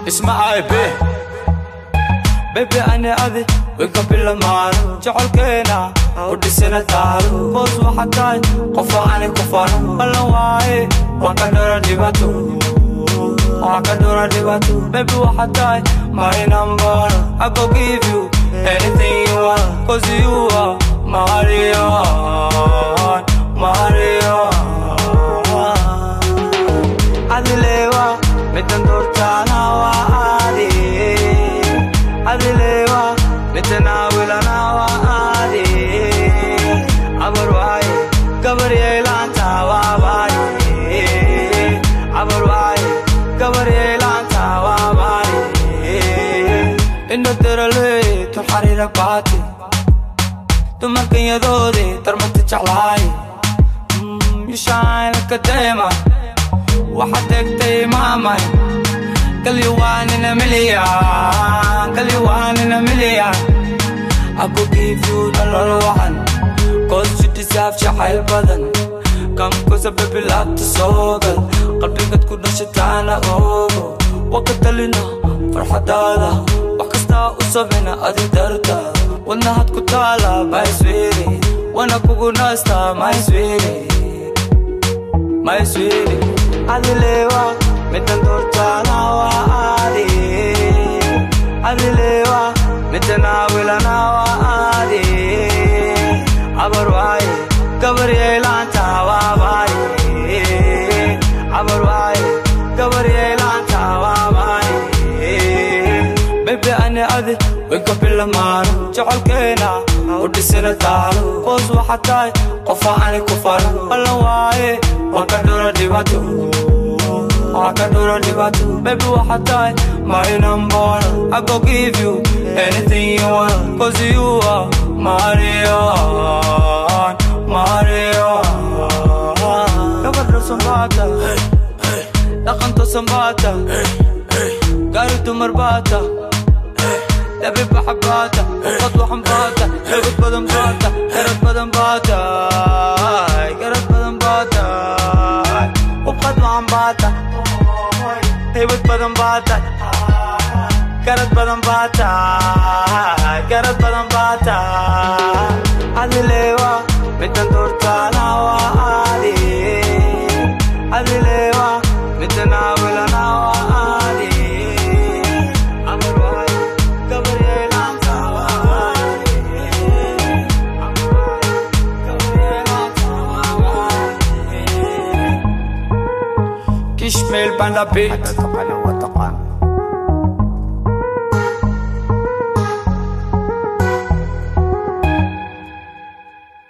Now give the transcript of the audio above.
ismacay be bebe ani adi winka bilamaano jecolkeena u dhisina taalo boos waxaa tahay qofo ani ku fano ballan waaye waan ka dhora dhibato waan ka dhora dhibato bebe waxaa tahay my number I go give you anything you want cause you are Mario Mario adilewa midan doortaana waa aadi adilewa midanawilana waa aadi abar waaye gabar yeelaanta waa baari abar waaye gabar yeelaanta waa baari ina darale tun xariira baati dumarkanyadoode darmata jeclaay yushaan ka deema waxaad tegtay maamay kalyawaanina milyan kalyawaanina milyan I could give you nolol wacan cause you deserve jacayl badan kamkusa baby laabta soogal qalbigad ku dhashataana oogo waka talina farxadaada wax kastaa u sameyna adi darta wadnahad ku taala maiswiri wana kugu naasta maiswiri maiswiri adilewa midan doortaana waa aadi adilewa midanawilana waa aadi abar waaye gabar yeelaanta waa baari abar waaye gabar yeelaanta waa baari bebe ani adi winka bilamaano jecolkeena u dhisina taalo boos waxaa tahay qofo ani ku fano ballan waaye waan ka dhora dhibato waan ka dhora dhibato bebe waxaa tahay my number I go give you anything you want cause you are Mario Mario gabadha sambata dhaqanta sambata gaari dumar baata labi baxabaata qad waxan baata garad badan baata garad badan baata garad badan baata ubqad waxan baata heybad badan baata garad badan baata garad badan baata adilewa midan doortaana waa aadi adilewa midanawilana waa aadi amar waaye gabar yeelaanta waa aadi amar waaye gabar yeelaanta waa aadi kishmeel baan la bit Ano ka pa ng watakan?